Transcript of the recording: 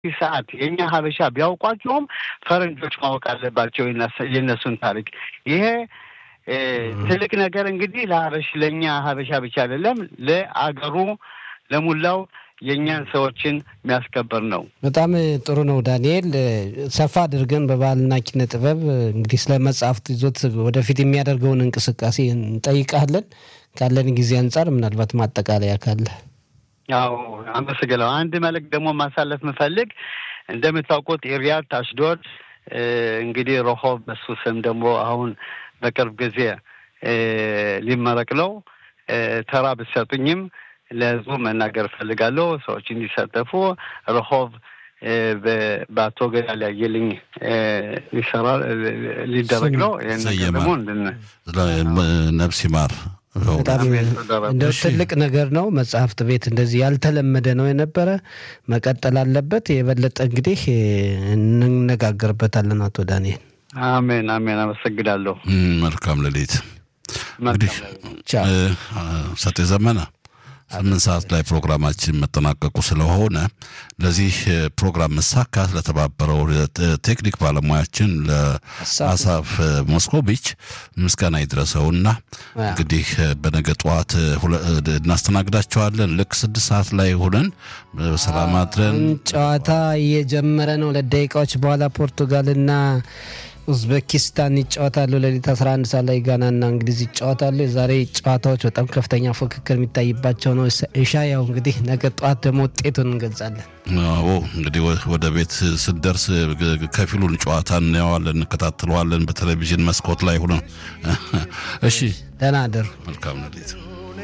ሰዓት የእኛ ሀበሻ ቢያውቋቸውም ፈረንጆች ማወቅ አለባቸው የእነሱን ታሪክ። ይሄ ትልቅ ነገር እንግዲህ ለሀበሽ ለእኛ ሀበሻ ብቻ አይደለም ለአገሩ ለሙላው የእኛን ሰዎችን የሚያስከበር ነው። በጣም ጥሩ ነው ዳንኤል። ሰፋ አድርገን በባህልና ኪነ ጥበብ እንግዲህ ስለ መጽሐፍት ይዞት ወደፊት የሚያደርገውን እንቅስቃሴ እንጠይቃለን። ካለን ጊዜ አንጻር ምናልባት ማጠቃለያ ካለ ያው አመሰግናለሁ። አንድ መልእክት ደግሞ ማሳለፍ ምፈልግ እንደምታውቁት ኢሪያድ አሽዶድ እንግዲህ ረሆብ በሱ ስም ደግሞ አሁን በቅርብ ጊዜ ሊመረቅ ነው። ተራ ብትሰጡኝም ለህዝቡ መናገር እፈልጋለሁ። ሰዎች እንዲሳተፉ ረሆብ በአቶ ገዳል ያየልኝ ሊሰራ ሊደረግ ነው። ይህን ነገር ደግሞ ነፍስ ይማር። በጣም እንደው ትልቅ ነገር ነው። መጽሐፍት ቤት እንደዚህ ያልተለመደ ነው የነበረ መቀጠል አለበት። የበለጠ እንግዲህ እንነጋገርበታለን። አቶ ዳንኤል አሜን አሜን። አመሰግናለሁ። መልካም ሌሊት። እንግዲህ ሰጤ ዘመነ ስምንት ሰዓት ላይ ፕሮግራማችን መጠናቀቁ ስለሆነ ለዚህ ፕሮግራም መሳካት ለተባበረው ቴክኒክ ባለሙያችን ለአሳፍ ሞስኮቪች ምስጋና ይድረሰውና እንግዲህ በነገ ጠዋት እናስተናግዳቸዋለን። ልክ ስድስት ሰዓት ላይ ሆነን ሰላም አድረን ጨዋታ እየጀመረ ነው። ለደቂቃዎች በኋላ ፖርቱጋልና ኡዝቤኪስታን ይጫወታሉ። ሌሊት 11 ሰዓት ላይ ጋናና እንግሊዝ ይጫወታሉ። የዛሬ ጨዋታዎች በጣም ከፍተኛ ፉክክር የሚታይባቸው ነው። እሻ ያው እንግዲህ ነገ ጠዋት ደግሞ ውጤቱን እንገልጻለን። አዎ እንግዲህ ወደ ቤት ስንደርስ ከፊሉን ጨዋታ እናየዋለን፣ እንከታተለዋለን በቴሌቪዥን መስኮት ላይ ሆነ። እሺ ደህና አደሩ። መልካም ሌሊት